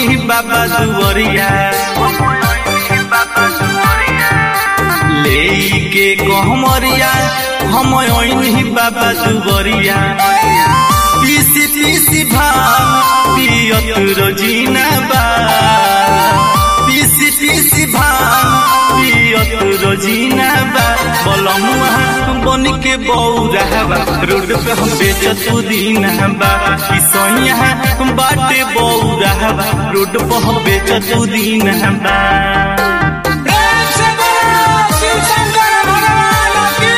ओइनी बाबा दुवरिया लेके कहमरिया हम ओइनी बाबा दुवरिया पीसी पीसी भांग पियत रोजीना बा पीसी पीसी भांग पियत रोजीना बा बलमुआ बन के बौरावा रोड पे हम बेचत दीना बा किसैया बाटे बौरावा रोड पे हम बेचत दीना बा प्रेम से बोलो शिव शंकर भगवान की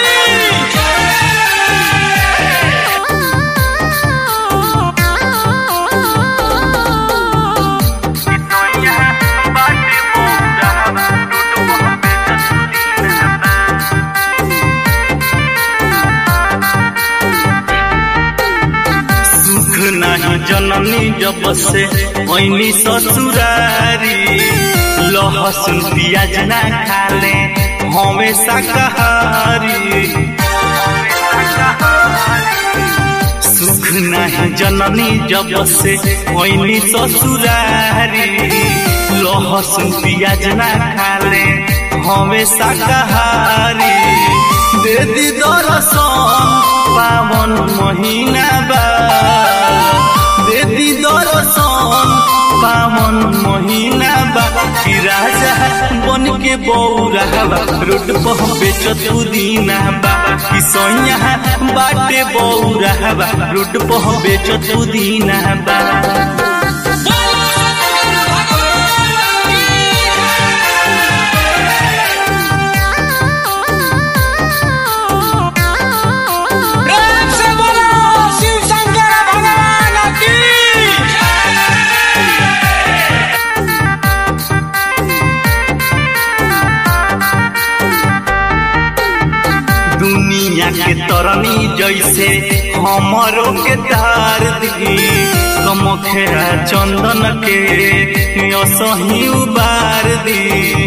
सुख नाही जननी जब से ऐनी ससुरारी लहसुन प्याज ना खाले हमेशा कहारी सुख नाही जननी जब से ऐनी ससुरारी लहसुन प्याज ना खाले हमेशा कहारी दे दी दरसन पावन महीना बा दे दी दरसन पावन महीना बा कि राजा बन के बौरावा रोड पर बेचत दीना बा कि सैया बाटे बौरावा रोड पर बेचत दीना बा बोलो शंकर भगवान की प्रेम से बोलो शिव शंकर भगवान की दुनिया के तरनी जैसे हमरो के तार दी कमखेरा चंदन के असही उबार दी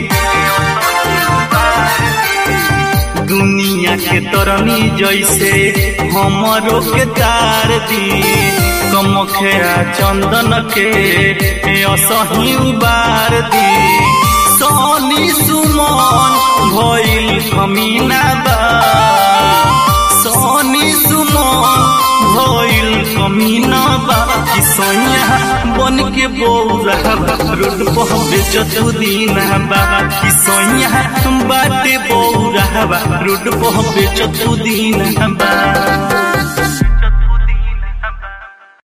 दुनिया के तरनी जैसे हमरो के तार दी कमखेरा चंदन के असही उबार दी सोनी सुमन भइल कमीना बा सोनी सुमन भइल कमीना बा कि सैया बन के बौरावा रोड पर बेचत दीना बा कि सैया बाटे बौरावा रोड पर बेचत दीना बा